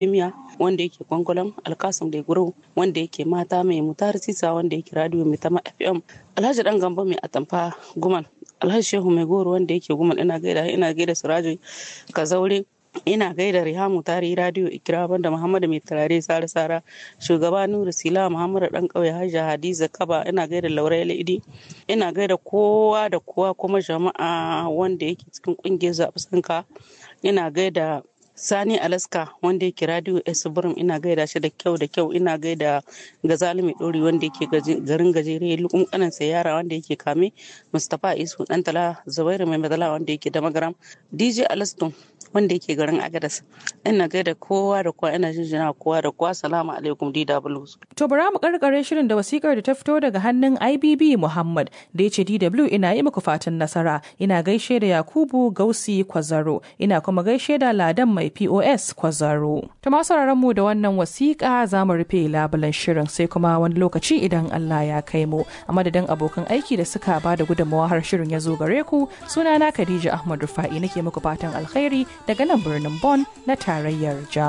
miya wanda yake gwangwalam alkasum da guru wanda yake mata mai mutar sisa wanda yake radio mai tama fm alhaji dan gamba mai atamfa guman alhaji shehu mai goro wanda yake guman ina gaida ina gaida sirajo kazaure ina gaida rihamu tari radio ikira banda muhammadu mai turare sara sara shugaba nuru sila muhammadu dan kauye hajja hadiza kaba ina gaida lauraya idi ina gaida kowa da kowa kuma jama'a wanda yake cikin kungiyar zaɓi sanka ina gaida sani alaska wanda yake radio esbrim ina gaida shi da kyau da kyau ina gaida gazali mai dori wanda yake garin gajere lukun kanan yara wanda yake kame mustapha isu dantala zubairu mai madala wanda yake da magaram dj alaston wanda yake garin agadas ina gaida kowa da kowa ina jinjina kowa da kowa salamu alaikum dw to bara mu karkare shirin da wasikar da ta fito daga hannun ibb muhammad da ya ce dw ina yi muku fatan nasara ina gaishe da yakubu gausi kwazaro ina kuma gaishe da ladan mai POS Kwazaro. Ta masu mu da wannan wasiƙa za mu rufe labulan shirin sai kuma wani lokaci idan Allah ya kai mu. A madadin abokan aiki da suka ba da gudunmawa har shirin ya zo gare ku sunana Khadija Ahmad Rufa'i nake muku fatan alkhairi daga nan birnin Bon na tarayyar Jamus.